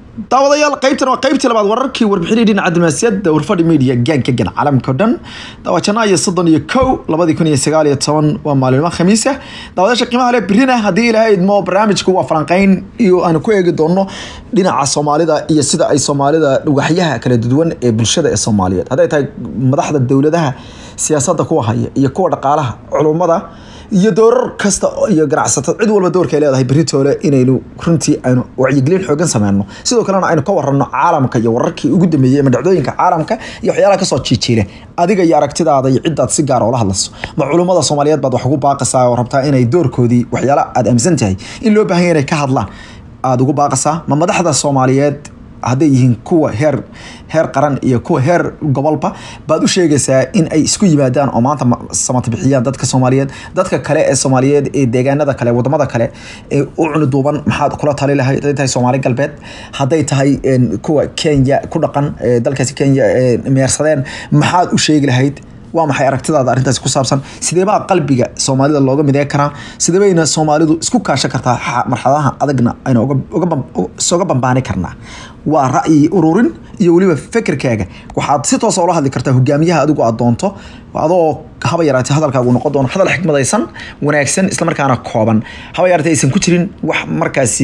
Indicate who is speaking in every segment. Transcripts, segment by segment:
Speaker 1: daawadayaal qaybtan waa qaybtii labaad wararkii warbixinii dhinaca diblomaasiyadda warfadhi media gaanka gan caalamka o dhan daawajana iyo soddon iyo kow labadii kun iyo sagaal iyo toban waa maalimo khamiisa daawadayaasha qiimaha leh birina haddii ilaahay idmo barnaamijku waa falanqeyn iyo aanu ku eegi doono dhinaca soomaalida iyo sida ay soomaalida waxyaha kala duwan ee bulshada ee soomaaliyeed hadday tahay madaxda dowladaha siyaasadda kuwa haya iyo kuwa dhaqaalaha culummada iyo doorar kasta iyo ganacsato cid walba doorka ay leedahay beritoole inaynu runtii aynu wacyigelin xoogan sameyno sidoo kalena aynu ka warano caalamka iyo wararkii ugu dambeeyey ama dhacdooyinka caalamka iyo waxyaalaha kasoo jiijiile adiga iyo aragtidaada iyo cidaad si gaar oola hadlayso ma culummada soomaaliyeed baad wax ugu baaqaysaa oo rabtaa inay doorkoodii waxyaala aad aaminsan tahay in loo baahan yahay inay ka hadlaan aada ugu baaqaysaa ma madaxda soomaaliyeed hadday yihiin kuwa heer heer qaran iyo kuwa heer gobolba baad u sheegaysaa in ay isku yimaadaan oo maanta samata bixiyaan dadka soomaaliyeed dadka kale ee soomaaliyeed ee deegaanada kale wadamada kale ee u cuniduuban maxaad kula tali lahayd hadday tahay soomaali galbeed hadday tahay kuwa kenya ku dhaqan dalkaasi kenya meersadeen maxaad u sheegi lahayd waa maxay aragtidaada arrintaasi ku saabsan sideebaa qalbiga soomaalida looga midee karaa sideebayna soomaalidu isku kaashan kartaa marxaladaha adagna aynu isoga bambaani karnaa waa ra'yi ururin iyo weliba fekerkaaga waxaad si toosa ula hadli kartaa hogaamiyaha adigu aad doonto adoo haba yaraatee hadalkaagu noqon doono hadal xikmadaysan wanaagsan islamarkaana kooban haba yaraatee aysan ku jirin wax markaasi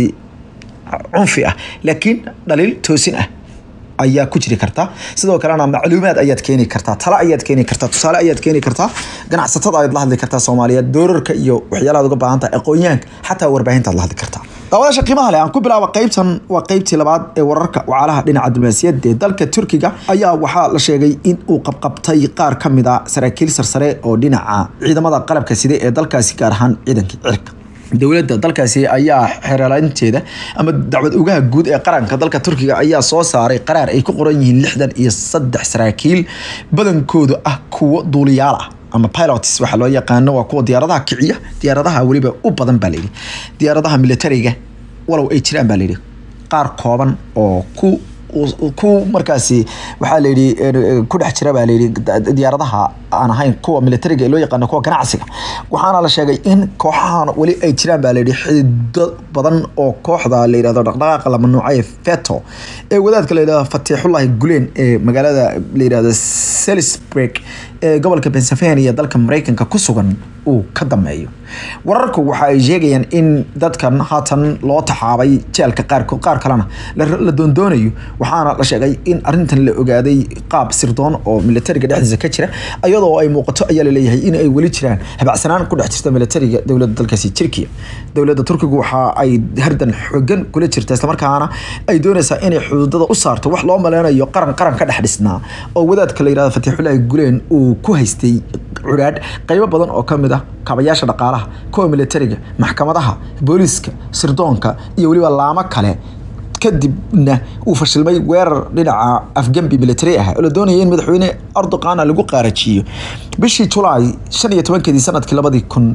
Speaker 1: cunfi ah laakiin dhaliil toosin ah ayaa ku jiri karta sidoo kalena macluumaad ayaad keeni kartaa talo ayaad keeni kartaa tusaale ayaad keeni kartaa ganacsatada ayaad la hadli kartaa soomaaliyeed doorarka iyo waxyaalahaad uga baahan tahay aqoonyahanka xataa warbaahintaad la hadli kartaa daawadaasha qiimaha leh aan ku bilaaba qaybtan waa qaybtii labaad ee wararka wacalaha dhinaca diblomaasiyadda ee dalka turkiga ayaa waxaa la sheegay in uu qabqabtay qaar ka mid a saraakiil sarsare oo dhinaca ciidamada qalabka side ee dalkaasi gaar ahaan ciidankii cirka dowladda dalkaasi ayaa xeeralaynteeda ama dacwad ogaha guud ee qaranka dalka turkiga ayaa soo saaray qaraar ay ku qoran yihiin lixdan iyo saddex saraakiil badankoodu ah kuwo duuliyaal ah ama pilots waxaa loo yaqaano waa kuwa diyaaradaha kiciya diyaaradaha weliba u badan baa layidhi diyaaradaha militariga walow ay jiraan baa layidhi qaar kooban oo ku ku markaasi waxaa layidhi ku dhex jira baa layidhi diyaaradaha aan ahayn kuwa militariga ee loo yaqaano kuwa ganacsiga waxaana la sheegay in kooxahan weli ay jiraan baa layidhi xidido badan oo kooxda la yidhahdo dhaqdhaqaaqa la mamnuucay feto ee wadaadka la yidhahdo fatiixullahi guleen ee magaalada la yidhahdo salisburg ee gobolka pennsylvania dalka mareykanka ku sugan uu ka dameeyo wararku waxa ay sheegayaan in dadkan haatan loo taxaabay jeelka qaarkood qaar kalena la doondoonayo waxaana la sheegay in arintan la ogaaday qaab sirdoon oo militariga dhexdiisa ka jira iyadoo ay muuqato ayaa laleeyahay in ay weli jiraan habacsanaan ku dhex jirta militariga dowladda dalkaasi Turkiya dowladda Turkiga waxa ay hardan xooggan kula jirta islamarkaana ay doonaysaa inay xuduudada u saarto wax loo maleynayo qaran qaran ka dhex dhisnaa oo wadaadka la yiraahdo Fatiixullaahi Gulen uu ku haystay curaad qaybo badan oo kamid ah kaabayaasha dhaqaalaha kuwa militariga maxkamadaha booliska sirdoonka iyo weliba laamo kale kadibna uu fashilmay weerar dhinaca afgambi military ah oo la doonaya in madaxweyne erdoqana lagu qaarajiyo bishii julaay shan iyo tobankeedii sanadkii labadii kun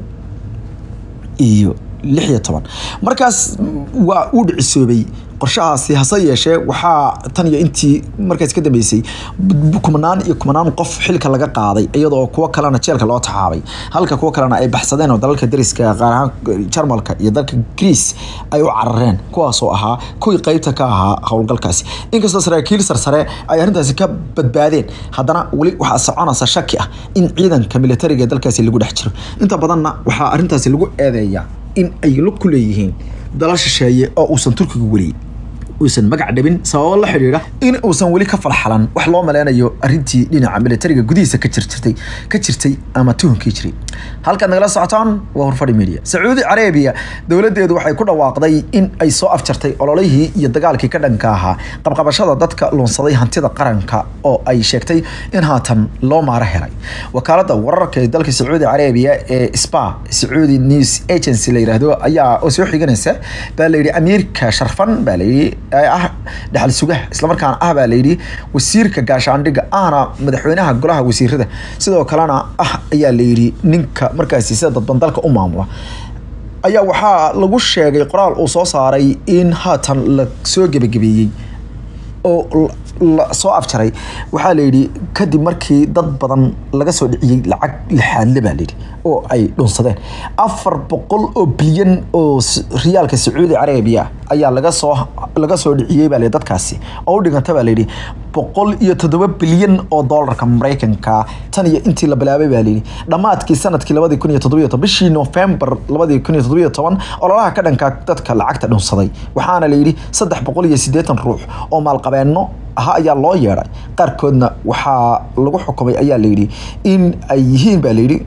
Speaker 1: iyo lix iyo toban markaas waa uu dhicisoobay qorshahaasi hase yeeshee waxaa tan iyo intii markaas ka dambeysay kumanaan iyo kumanaan qof xilka laga qaaday iyadoo kuwo kalena jeelka loo taxaabay halka kuwo kalena ay baxsadeen oo dalalka dariska qaar ahaan jarmalka iyo dalka greece ay u carareen kuwaasoo ahaa kuwii qeybta ka ahaa howlgalkaasi inkastoo saraakiil sarsare ay arrintaasi ka badbaadeen haddana weli waxaa soconaysa shaki ah in ciidanka militariga dalkaasi lagu dhex jiro inta badanna waxaa arrintaasi lagu eedeeyaa in ay lug ku leeyihiin dalal shisheeye oo uusan turkiga weli uusan magac dhabin sababo la xidhiidha in uusan weli ka falxalan wax loo maleynayo arrintii dhinaca militariga gudihiisa ka jirtay ka jirtay ama tuhunkii jiray halkaad nagala socotaan waa horfadhi media sacuudi carabiya dowladeedu waxay ku dhawaaqday in ay soo afjartay ololihii iyo dagaalkii ka dhanka ahaa qabqabashada dadka luunsaday hantida qaranka oo ay sheegtay in haatan loo maaro helay wakaalada wararka ee dalka sacuudi carabiya ee spa sacuudi news agency la yiraahdo ayaa oo soo xiganaysa baa layidhi amiirka sharfan baa layidhi ah dhaxal sugaha islamarkaana ah baa layidhi wasiirka gaashaandhigga ahna madaxweynaha golaha wasiirada sidoo kalena ah ayaa layidhi ninka markaasi sida dadban dalka u maamula ayaa waxaa lagu sheegay qoraal uu soo saaray in haatan la soo gebagabeeyey oo la soo afjaray waxaa layidhi kadib markii dad badan laga soo dhiciyey lacag lixaadle baa layidhi oo ay dhunsadeen afar boqol oo bilyan oo riyaalka sacuudi carabiya ayaa laga soo laga soo dhiciyey baa layidhi dadkaasi oo u dhiganta baa layidhi boqol iyo toddoba bilyan oo doolarka maraykanka tan iyo intii la bilaabay baa layidhi dhammaadkii sanadkii labadii kun iyo toddobiyo toban bishii november labadii kun iyo toddobiyo toban ololaha ka dhanka dadka lacagta dhunsaday waxaana layidhi saddex boqol iyo siddeetan ruux oo maalqabeenno aha ayaa loo yeedhay qaarkoodna waxaa lagu xukumay ayaa layidhi in ay yihiin baa layidhi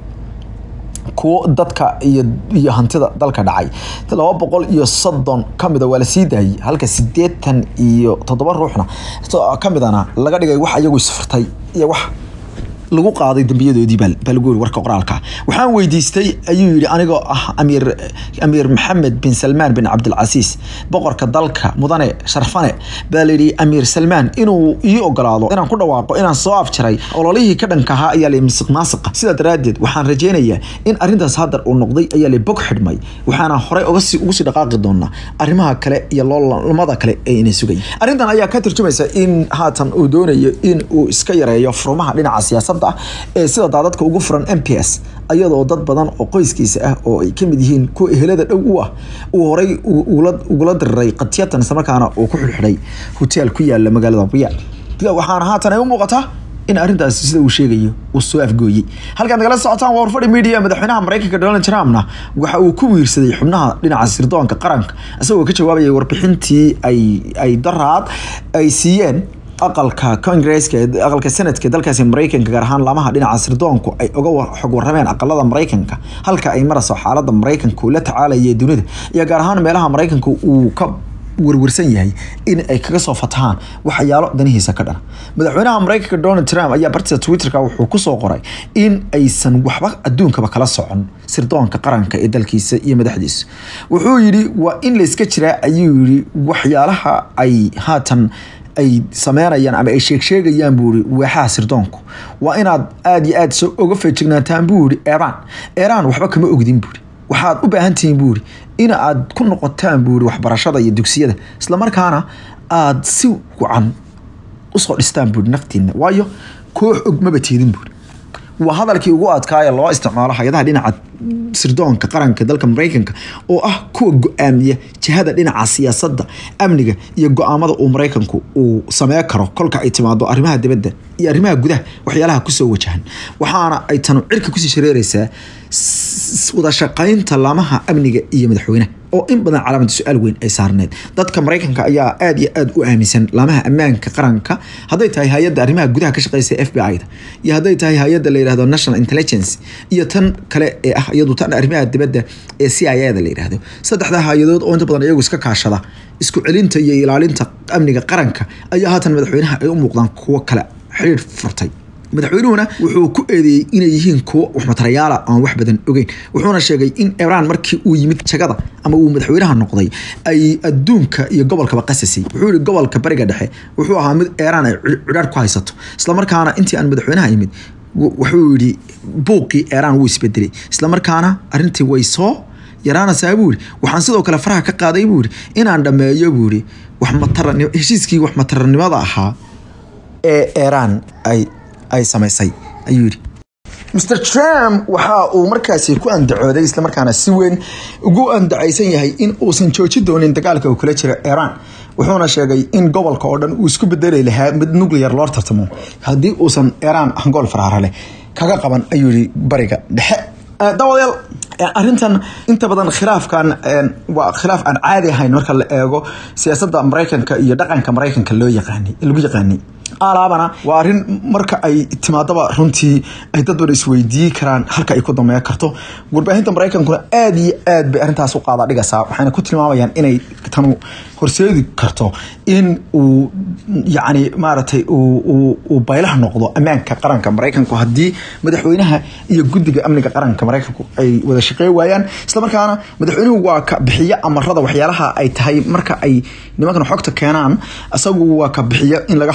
Speaker 1: kuwo dadka iyo iyo hantida dalka dhacay laba boqol iyo soddon ka mida waa la sii daayey halka siddeetan iyo toddoba ruuxna ka midana laga dhigay wax iyagu isfurtay iyo wax lagu qaaday dambiyadoodii baa lagu yiri warka qoraalka waxaan weydiistay ayuu yidhi anigoo ah amiir amiir maxamed bin salmaan bin cabdilcasiis boqorka dalka mudane sharfane baa layidhi amiir salmaan inuu ii ogolaado inaan ku dhawaaqo inaan soo afjaray ololihii ka dhanka ahaa ayaa la misiq maasiqa sidaa daraaddeed waxaan rajaynayaa in arrintaas haddar uu noqday ayaa la bog xidhmay waxaana horey uga sii ugu sii dhaqaaqi doonaa arrimaha kale iyo loolamada kale ee ina sugay arrintan ayaa ka turjumaysa in haatan uu doonayo in uu iska yareeyo furmaha dhinaca siyaasadda ee sida daadadka ugu furan m p s ayadoo dad badan oo qoyskiisa ah oo ay kamid yihiin kuwa ehelada dhow u ah uu horay ugula diriray qatiyatan islamarkaana uu ku xidhxidhay hoteel ku yaala magaalada riyaad waxaana haatan ay u muuqataa in arrintaasi sida uu sheegayo uu soo afgooyey halkaan nagala socotaan waa warfadhi media madaxweynaha maraykanka donald trumpna waxa uu ku wiirsaday xubnaha dhinaca sirdoonka qaranka isagoo ka jawaabayay warbixintii ay ay daraad ay siiyeen aqalka congresska aqalka senadka dalkaasi maraykanka gaar ahaan laamaha dhinaca sirdoonku ay uga xog warameen aqalada maraykanka halka ay marayso xaalada maraykanka uu la tacaalaya dunida iyo gaar ahaan meelaha maraykanka uu ka warwarsan yahay in ay kaga soo fatahaan waxyaalo danihiisa ka dhana madaxweynaha maraykanka donald trump ayaa bartida twitterka wuxuu kusoo qoray in aysan waxba adduunkaba kala socon sirdoonka qaranka ee dalkiisa iyo madaxdiisa wuxuu yidhi waa in layska jiraa ayuu yidhi waxyaalaha ay haatan ay sameynayaan ama ay sheegsheegayaan buu ihi waaxaha sirdoonku waa inaad aada iyo aada soo oga feejignaataan buu ihi eraan eraan waxba kama ogdin buuri waxaad u baahan tihiin buu ihi in aad ku noqotaan buu ihi waxbarashada iyo dugsiyada islamarkaana aada si wacan usoo dhistaan buuhi naftiina waayo koox og maba teedin buuri waa hadalkii ugu adkaaya loo isticmaalo hay-adaha dhinaca sirdoonka qaranka dalka maraykanka oo ah kuwa go-aamiya jihada dhinaca siyaasadda amniga iyo go-aamada uu maraykanku uu samee karo kolka ay timaado arrimaha dibadda iyo arrimaha gudaha waxyaalaha kusoo wajahan waxaana ay tanu cirka kusii shareereysaa wada shaqaynta laamaha amniga iyo madaxweynaha oo in badan calaamada su-aal weyn ay saarneed dadka maraykanka ayaa aada iyo aada u aaminsan laamaha ammaanka qaranka hadday tahay hay-adda arrimaha gudaha ka shaqeysa f b i da iyo hadday tahay hay-adda la yihahdo national intelligence iyo tan kale ee ah iyadu tan arrimaha dibadda ee c i a da la yihahdo saddexdaa hay-adood oo inta badan iyagu iska kaashada isku celinta iyo ilaalinta amniga qaranka ayaa haatan madaxweynaha ay u muuqdaan kuwo kale xiriir furtay madaxweynuhuna wuxuu ku eedeeyey inay yihiin kuwo waxmatarayaala aan wax badan ogeyn wuxuuna sheegay in ibraan markii uu yimid jagada ama uu madaxweynaha noqday ay adduunka iyo gobolkaba qasasay wuxuu yihi gobolka bariga dhexe wuxuu ahaa mid eeraan ay cidhaar ku haysato islamarkaana intii aan madaxweynaha yimid wuxuu yihi buuqii eeraan wuu isbedelay islamarkaana arrintii way soo yaraanaysaa buu yihi waxaan sidoo kale faraha ka qaaday buu yihi inaan dhammeeyo buu yihi waxmatara heshiiskii waxmataranimada ahaa ee eeraan ay ay samaysay ayuu yidhi mr trump waxa uu markaasi ku andacooday islamarkaana si weyn ugu andacaysan yahay in uusan jooji doonin dagaalka uu kula jiro iran wuxuuna sheegay in gobolka oo dhan uu isku bedeli lahaa mid nuclear loo tartamo haddii uusan iran hangool faraara leh kaga qaban ayuu yihi bariga dhexe daawadayaal arrintan inta badan khilaafkan waa khilaaf aan caadi ahayn marka la eego siyaasadda maraykanka iyo dhaqanka maraykanka loo yaqaanay lagu yaqaanay alaabana waa arrin marka ay timaadaba runtii ay dad badan isweydiin karaan halka ay ku dameyn karto warbaahinta maraykankuna aada iyo aad bay arrintaas u qaada dhigaysaa waxayna ku tilmaamayaan inay tanu horseedi karto in uu yacni maaragtay uu baylaha noqdo ammaanka qaranka maraykanku haddii madaxweynaha iyo guddiga amniga qaranka maraykanku ay wada shaqey waayaan islamarkaana madaxweynuhu waa ka bixiyo amarada waxyaalaha ay tahay marka ay nimankan xogta keenaan isagu waa ka bixiyo in laga howlgalo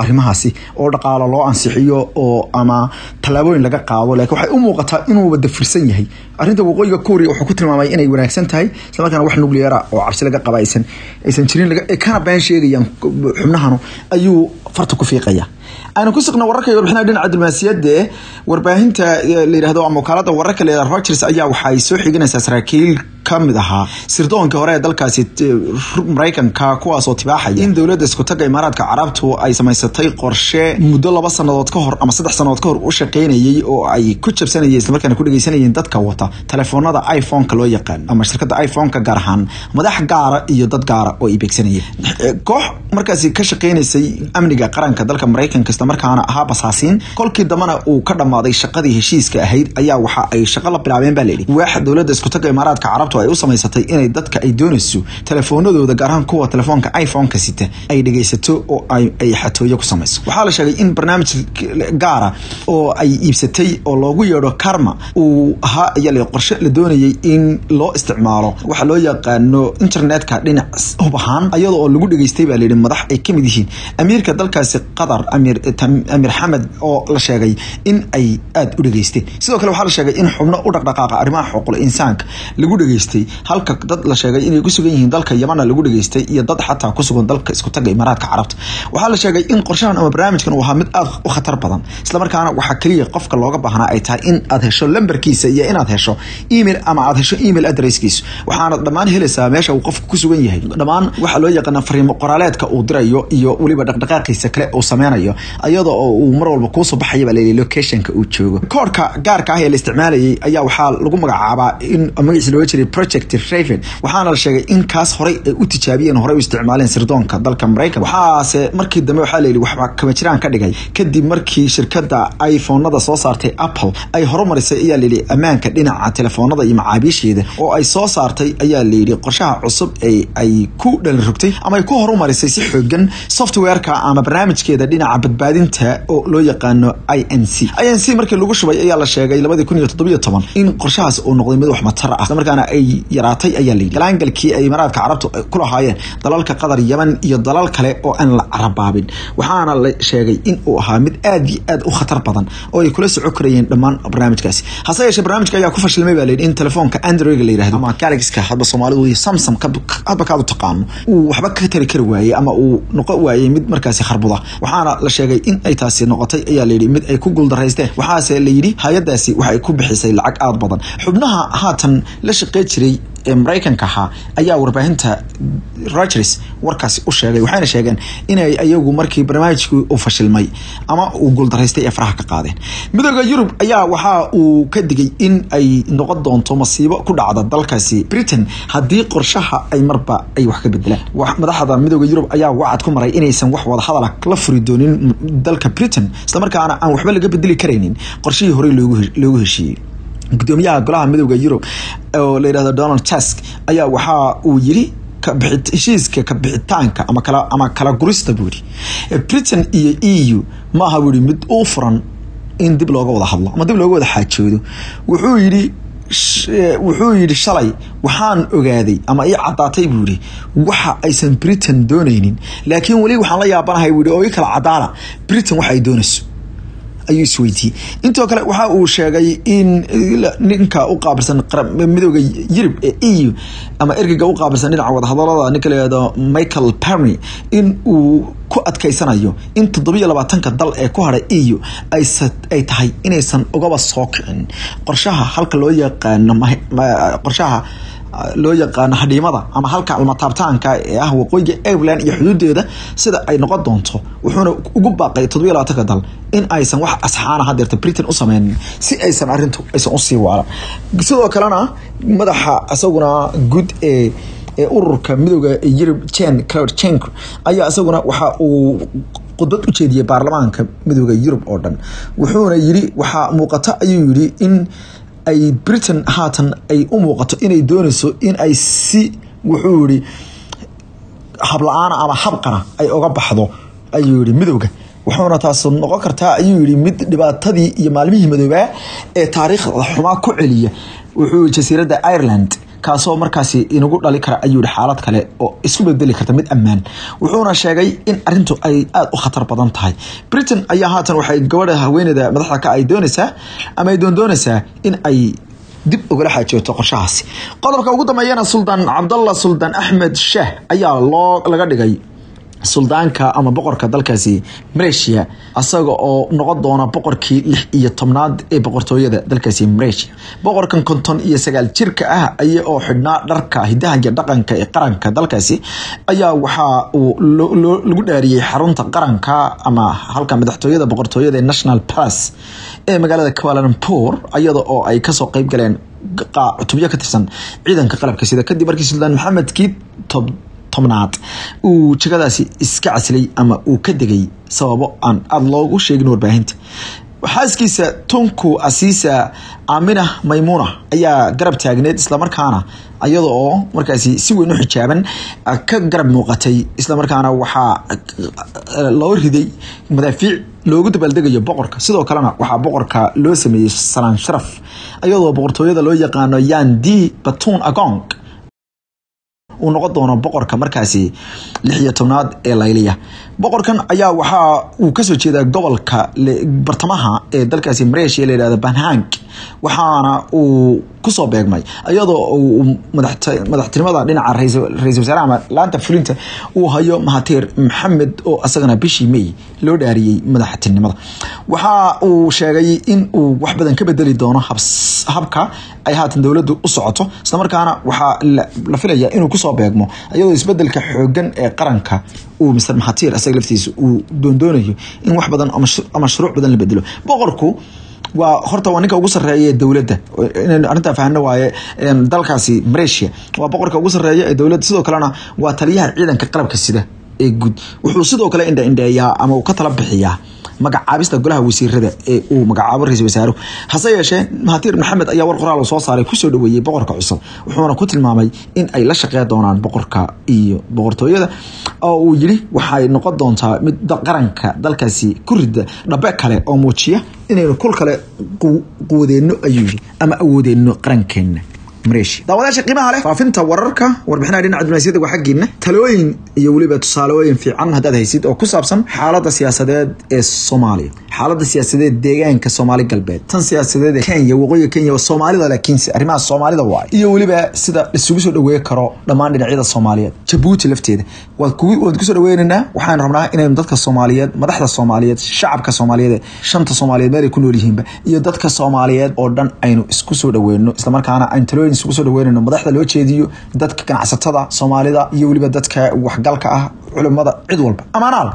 Speaker 1: arrimahaasi oo dhaqaalo loo ansixiyo oo ama tallaabooyin laga qaado laakiin waxay u muuqataa inuu wada firsan yahay arrinta waqooyiga kuuriya wuxuu ku tilmaamay inay wanaagsan tahay islamarkaana wax nucleara oo cabsi laga qaba aysan aysan jirin kana been sheegayaan xubnahanu ayuu farta ku fiiqaya aynu ku suqna wararka iyo warbixinaha dhinaca diblomaasiyadda warbaahinta la yidhahdo ama wakaalada wararka la yidhahdo Reuters ayaa waxay soo xiganaysaa saraakiil ka mid ahaa sirdoonka hore ee dalkaasi Mareykanka kuwaas oo tibaaxaya in dowladda isku taga imaaraadka carabtu ay samaysatay qorshe muddo laba sanadood ka hor ama saddex sanadood ka hor u shaqeynayay oo ay ku jabsanayeen isla markaana ku dhageysanayeen dadka wata telefoonada iPhone-ka loo yaqaan ama shirkadda iPhone-ka gaar ahaan madax gaara iyo dad gaara oo ay beegsanayeen koox markaasi ka shaqeynaysay amniga qaranka dalka Mareykanka isla markaana ahaa basaasiin kolkii dambana uu ka dhamaaday shaqadii heshiiska ahayd ayaa waxa ay shaqo la bilaabeen baa layidhi waaxa dowladda isku taga imaaraadka carabtu ay u samaysatay inay dadka ay doonayso telefoonadooda gaar ahaan kuwa telefoonka iPhone-ka sita ay dhageysato oo ay xatooyo ku samayso waxaa la sheegay in barnaamij gaara oo ay iibsatay oo loogu yeedho karma uu ahaa ayaa la qorshe la doonayay in loo isticmaalo waxa loo yaqaano internetka dhinac hub ahaan iyadoo oo lagu dhageystay baa layidhi madax ay kamid yihiin amiirka dalkaasi qatar amir amir xamed oo la sheegay in ay aada u dhageysteen sidoo kale waxaa la sheegay in xubno u dhaqdhaqaaqa arrimaha xuquuqul insaanka lagu dhageystay halka dad la sheegay inay ku sugan yihiin dalka yamana lagu dhageystay iyo dad xataa ku sugan dalka isku taga imaaraadka carabta waxaa la sheegay in qorshahan ama barnaamijkan uu ahaa mid aada u khatar badan islamarkaana waxaa keliya qofka looga baahnaa ay tahay in aad hesho lambarkiisa iyo inaad hesho email ama aad hesho email adresskiisa waxaana dhammaan helaysaa meesha uu qofka ku sugan yahay dhammaan waxaa loo yaqaana fariimo qoraaleedka uu dirayo iyo weliba dhaqdhaqaaqiisa kale uu sameynayo iyadoo oo uu mar walba kuusoo baxaya baa layidhi locationka uu joogo koodhka gaarka ah ee la isticmaalayay ayaa waxaa lagu magacaabaa in magaciisa looga jiray project raven waxaana la sheegay in kaas horey ay u tijaabiyeen horey u isticmaaleen sirdoonka dalka maraykan waxaase markii dambe waxaa layidhi waxba kama jiraan ka dhigay kadib markii shirkadda iphonada soo saartay apple ay horumarisay ayaa layidhi ammaanka dhinaca telefoonada iyo macaabiisheeda oo ay soo saartay ayaa layidhi qorshaha cusub ee ay ku dhalin rogtay ama ay ku horumarisay si xoogan softwareka ama barnaamijkeeda dhinaca badbaadinta oo loo yaqaano i n c i n c markii lagu shubay ayaa la sheegay labadii kun iyo toddobiyo toban in qorshahaas uu noqday mid wax matar ah islamarkaana ay yaraatay ayaa layidhi galaangalkii ay imaaraadka carabtu ku lahaayeen dalalka qatar yeman iyo dalal kale oo aan la carabaabin waxaana la sheegay in uu ahaa mid aad iyo aad u khatar badan oo ay kula soco karayeen dhammaan barnaamijkaasi hase yeeshee barnaamijka ayaa ku fashilmay baa layidhi in telefoonka android la yirahdo ama galaxka hadba soomaalidu iyo samsam hadba kaad u taqaano uu waxba ka tari kari waayey ama uu noqon waayey mid markaasi kharbuda waxaana la sheegay in ay taasi noqotay ayaa layidhi mid ay ku guuldaraysteen waxaase layidhi hay-adaasi waxay ku bixisay lacag aada badan xubnaha haatan la shaqey jiray ee maraykanka ahaa ayaa warbaahinta Reuters warkaasi u sheegay waxayna sheegeen inay ayagu markii barnaamijku uu fashilmay ama uu guuldaraystay ee faraha ka qaadeen midooda Yurub ayaa waxa uu ka digay in ay noqon doonto masiibo ku dhacda dalkaasi Britain haddii qorshaha ay marba ay wax ka bedelaan madaxda midooda Yurub ayaa wacad ku maray inaysan wax wada hadal la furi doonin dalka Britain isla markaana aan waxba laga bedeli karaynin qorshihii hore loogu loogu heshiiyey gudoomiyaha golaha midooda Yurub oo la yiraahdo Donald Tusk ayaa waxa uu yiri heshiiska ka bixitaanka ama kala ama kala gurista buuri Britain iyo EU ma aha buuri mid u furan in dib looga wada hadlo ama dib looga wada xaajoodo wuxuu yiri wuxuu yidhi shalay waxaan ogaaday ama ii caddaatay buu yidhi waxa aysan britain doonaynin laakiin weli waxaan la yaabanahay buu yidhi oo ii kala caddaana britain waxa ay doonayso ayuu isweydiiyey intoo kale waxa uu sheegay in ninka u qaabilsan midooda yurub ee eu ama ergeyga u qaabilsan dhinaca wadahadalada ninka layihahdo michael perny in uu ku adkaysanayo in toddobiyo labaatanka dal ee ku hadhay eu ay tahay inaysan ugaba soo kicin qorshaha halka loo yaqaano qorshaha loo yaqaano hadhiimada ama halka almataabtaanka ee ah waqooyiga Ireland iyo xuduudeeda sida ay noqon doonto wuxuuna ugu baaqay toddobiyo labaatanka dal in aysan wax asxaana hadeerta Britain u sameynin si aysan arrintu aysan u sii waalan sidoo kalena madaxa isaguna guud ee ee ururka midooda Yurub Jen Claude Juncker ayaa isaguna waxa uu khudbad u jeediyay baarlamaanka midooda Yurub oo dhan wuxuuna yiri waxa muuqata ayuu yiri in ay britain haatan ay u muuqato inay doonayso in ay si wuxuu yihi habla-aana ama habqana ay oga baxdo ayuu yihi midowga wuxuuna taas noqon kartaa ayuu yihi mid dhibaatadii iyo maalmihii madoobaa ee taariikhda xumaa ku celiya wuxuu jasiiradda ireland kaasoo markaasi inagu dhali kara ayuu yihi xaalad kale oo isku bedeli karta mid ammaan wuxuuna sheegay in arintu ay aada u khatar badan tahay britain ayaa haatan waxay gabadha haweeneyda madaxda ka ay doonaysaa ama ay doondoonaysaa in ay dib ugala xaajooto qorshahaasi qodobka ugu dambeeyana suldaan cabdalla suldaan axmed sheeh ayaa loo laga dhigay suldaanka ama boqorka dalkaasi malaysia asaga oo noqon doona boqorkii lix iyo tobnaad ee boqortooyada dalkaasi malaysia boqorkan konton iyo sagaal jirka ah aya oo xidhnaa dharka hidaha iyo dhaqanka ee qaranka dalkaasi ayaa waxaa uu lagu dhaariyey xarunta qaranka ama halka madaxtooyada boqortooyada ee national palace ee magaalada kualalumpur iyada oo ay kasoo qeyb galeen cutubyo ka tirsan ciidanka qalabka sida kadib markii suldaan maxamedkii tobnaad uu jegadaasi iska caslay ama uu ka degay sababo aan aada loogu sheegin warbaahinta xaaskiisa tunku asiisa amina maymuna ayaa garab taagneed islamarkaana iyada oo markaasi si weyn u xijaaban ka garab muuqatay islamarkaana waxaa loo riday madaafiic loogu dabaaldegayo boqorka sidoo kalena waxaa boqorka loo sameeyey salaan sharaf iyadoo boqortooyada loo yaqaano yandi batun agong uu noqon doono boqorka markaasi lix iyo tobnaad ee layliya boqorkan ayaa waxaa uu kasoo jeedaa gobolka bartamaha ee dalkaasi malaysia la yihahdo banhang waxaana uu kusoo beegmay iyadoo uu madaxtinimada dhinaca ra-isul wasaare ama laanta fulinta uu hayo mahatir maxamed oo isagana bishii may loo dhaariyey madaxtinimada waxa uu sheegay in uu wax badan ka bedeli doono habka ay haatan dowladdu u socoto islamarkaana waxaa la filaya inuu kusoo beegmo iyadoo isbedelka xoogan ee qaranka uu mr mahatir isaga laftiisa uu doondoonayo in wax badan ama shuruuc badan la bedelo boqorku waa horta waa ninka ugu sareeya ee dowladda inaynu arrintaa fahno waaye dalkaasi malaysia waa boqorka ugu sareeya ee dowladda sidoo kalena waa taliyaha ciidanka qalabka sida ee guud wuxuu sidoo kale indha indheeyaa ama uu ka tala bixiyaa magacaabista golaha wasiirada ee uu magacaabo ra-isul wasaaruhu hase yeeshee mahatir maxamed ayaa war qoraal soo saaray kusoo dhaweeyey boqorka cusub wuxuuna ku tilmaamay in ay la shaqey doonaan boqorka iyo boqortooyada oo uu yiri waxay noqon doontaa mid qaranka dalkaasi ku rida dhabe kale oo muujiya inaynu kol kale quwadeenno ayuu yiri ama awoodeenno qarankeena daawadaasha qiimaha leh faafinta wararka warbixinaha dhinaca diblomaasiyadda waa xaggiina talooyin iyo weliba tusaalooyin fiican haddaad haysid oo ku saabsan xaaladda siyaasadeed ee soomaaliya xaaladda siyaasadeed deegaanka soomaali galbeed tan siyaasadeed ee kenya waqooyiga kenya waa soomaalida laakiinse arrimaha soomaalida waay iyo weliba sida isugu soo dhaweey karo dhammaan dhinacyada soomaaliyeed jabuuti lafteeda waad kusoo dhaweynaynaa waxaan rabnaa inaynu dadka soomaaliyeed madaxda soomaaliyeed shacabka soomaaliyeed shanta soomaaliyeed meel ay ku nool yihiinba iyo dadka soomaaliyeed oo dhan aynu isku soo dhaweyno islamarkaana aynu talooyin isugu soo dhaweynayno madaxda loo jeediyo dadka ganacsatada soomaalida iyo weliba dadka waxgalka ah culimada cid walba amaanaal